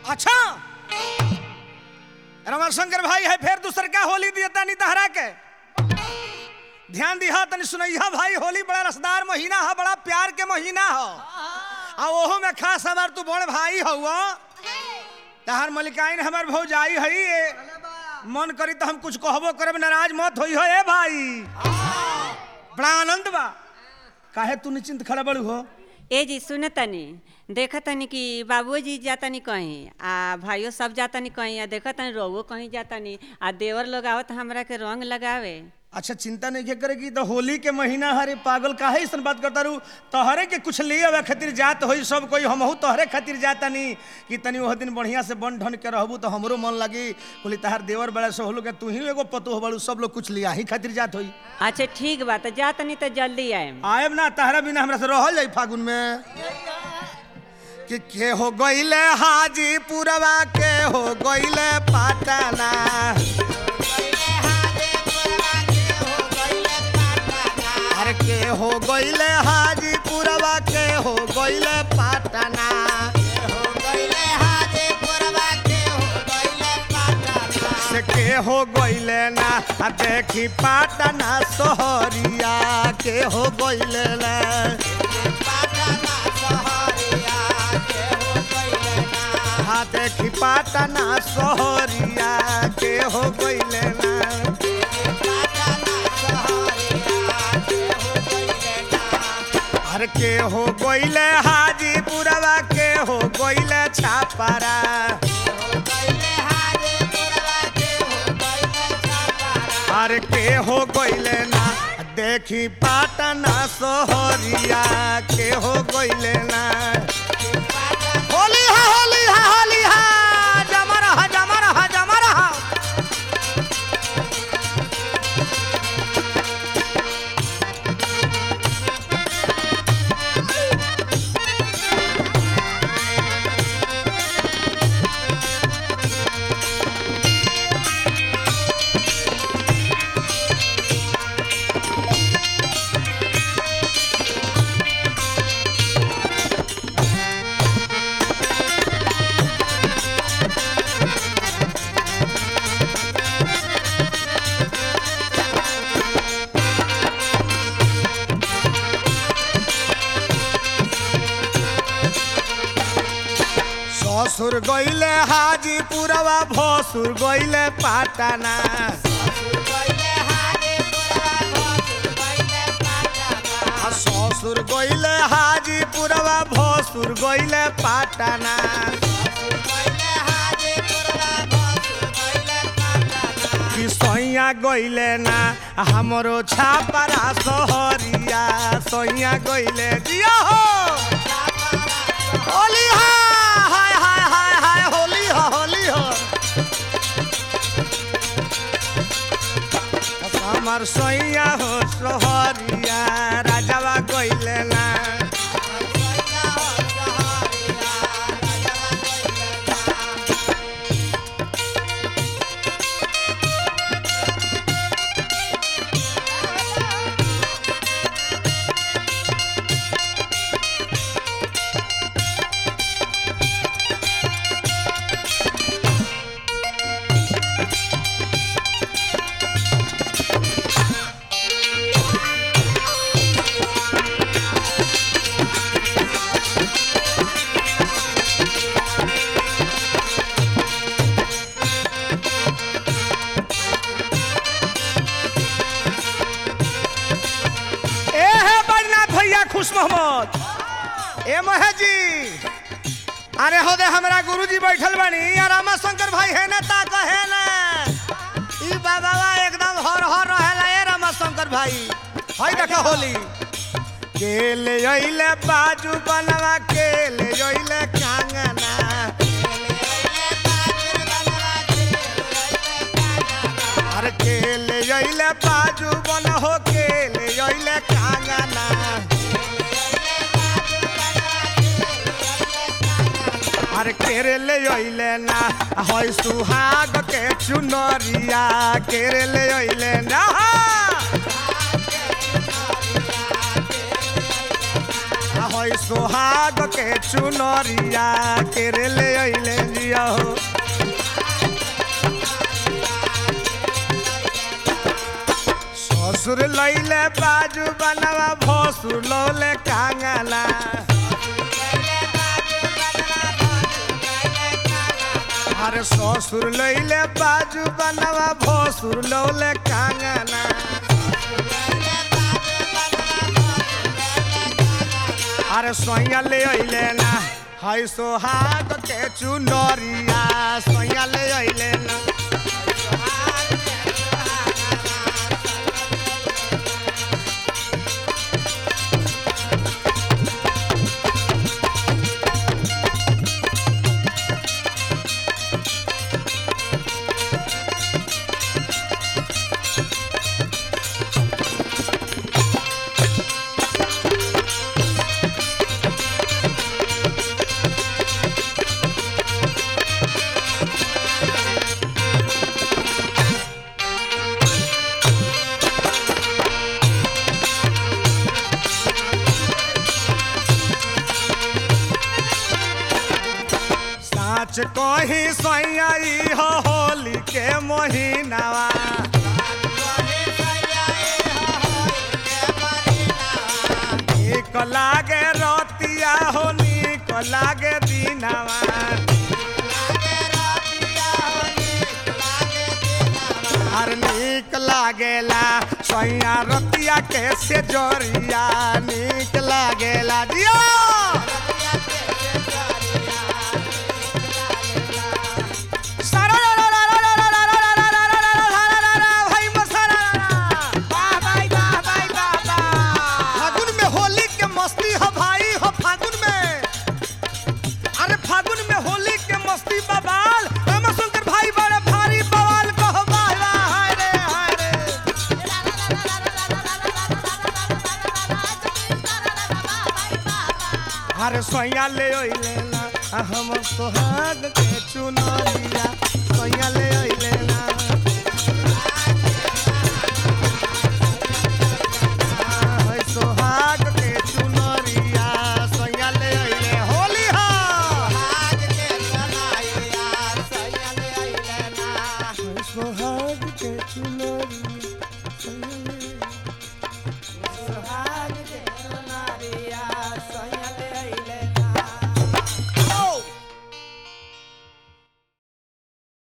अच्छा रमाशंकर भाई है फिर दूसर का होली दिया तानी तहरा के ध्यान दिहा तनी सुनैया भाई होली बड़ा रसदार महीना है बड़ा प्यार के महीना है आ ओहो में खास हमार तू बड़ भाई हौ तहार मलिकाइन हमार भौजाई हई ए। मन करी तो हम कुछ कहबो करब नाराज मत होई हो ए भाई बड़ा आनंद बा काहे तू निश्चिंत खड़ा बड़ू हो ए जी सुन तनी देख तनी कि बाबूजी जातनी कहीं आ भाइयों सब जातनी कहीं आ देख तनी रोवो कहीं जातनी आ देवर लोग आवत हमरा के रंग लगावे अच्छा चिंता नहीं के करेगी तो होली के महीना हरे पागल काहे ऐसन बात करता रू तोहरे के कुछ ले आवे खातिर जात होई सब कोई हमहू तोहरे खातिर जाता नहीं कि तनी वह दिन बढ़िया से बन ढन के रहबू तो हमरो मन लगी बोली तहार देवर बड़ा से होलो के तू ही एगो पतो बड़ू सब लोग कुछ लिया ही खातिर जात होई अच्छा ठीक बा तो जातनी तो जल्दी आएम आएब ना तहरा बिना हमरा से रहल जाई फागुन में कि के हो गइले हाजीपुरवा के हो गइले पाटना अरे के हो गइले हाजीपुरवा के हो गइले पाटना से के हो गइले ना आ देखी पाटना सोहरिया के हो गइले ना हाँ देखी पाटना सोहरिया के हो गइले ना हर के हो गइले हाजीपुरवा के हो गइले छापारा हर के हो गइले ना देखी पाटना सोहरिया के हो गइले ना होली हा होली हा होली हा जमा रहा जमा रहा जमा रहा ससुर गइले हाजीपुरवा भसुर गइले पाटना आ ससुर गइले हाजीपुरवा भसुर गइले पाटना कि सैया गइले ना हमरो छापरा सहरिया सैया गइले जिया हो होली हा हाय हाय हाय हाय होली हो होली हो हमर सैया हो सोहरिया राजावा गइले ना ए है बजनाथ भैया खुश मोहम्मद ए महे जी अरे हो दे हमरा गुरुजी बैठल बानी या रामा शंकर भाई है ना ता कहे ना ई बाबा एकदम हर हर रहेला ए रामा शंकर भाई हई देखा होली केले अइले बाजू बनवा केले अइले कांगना अरे केले अइले बाजू बन हो केले अइले कांगना अरे केरे ले अइले ना हई सुहाग के चुनरिया केरे ले अइले ना आ हई सोहाग के चुनरिया के रे ले अइले जिया हो ससुर लैले बाजू बनवा भसुर लौले कांगना अरे ससुर लैले बाजू बनवा भसुर लौले कांगना अरे सोया ले अइले ना हई सोहाग के चुनरिया सोया ले अइले ना साच कही सैयाई हो होली के महीनावा नीक लागे रतिया हो नीक लागे दिनावा हर नीक लागेला सैया रतिया के से जोरिया नीक लागेला जिया फागुन में होली के मस्ती हो भाई हो फागुन में अरे फागुन में होली के मस्ती बवाल रामा शंकर भाई बड़े भारी बवाल कहो वाह वाह हाय रे हाय रे अरे सोया ले ओइले ना आ हम सोहाग के चुनरिया सोया ले ओइले ना आ, है सोहाग के चुनरिया सोया ले ओइले होली हा है सोहाग के चुनरिया सोया ले